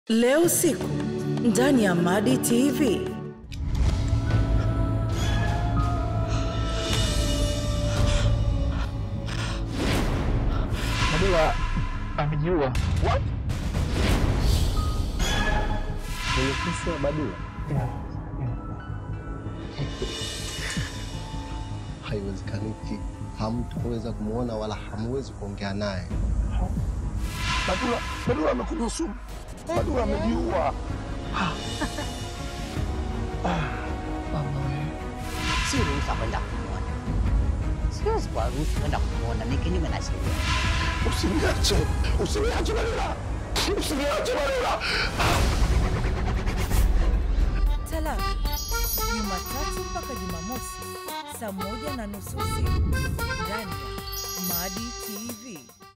Leo usiku ndani ya Madi TV. Badula amejiua. What? Kwenye kesi ya Badula haiwezekaniki, hamtaweza kumwona wala hamwezi kuongea naye. Badula, Badula amekunywa sumu. Badula amejiua. Mama wewe. si ruhusa kwenda kumwona, siwezi kuwaruhusu kwenda kumwona, ni kinyume na sheria. Usiniache, usiniache Badula, usiniache Badula. Talaka Jumatatu mpaka Jumamosi saa moja na nusu usiku ndani ya Madi TV.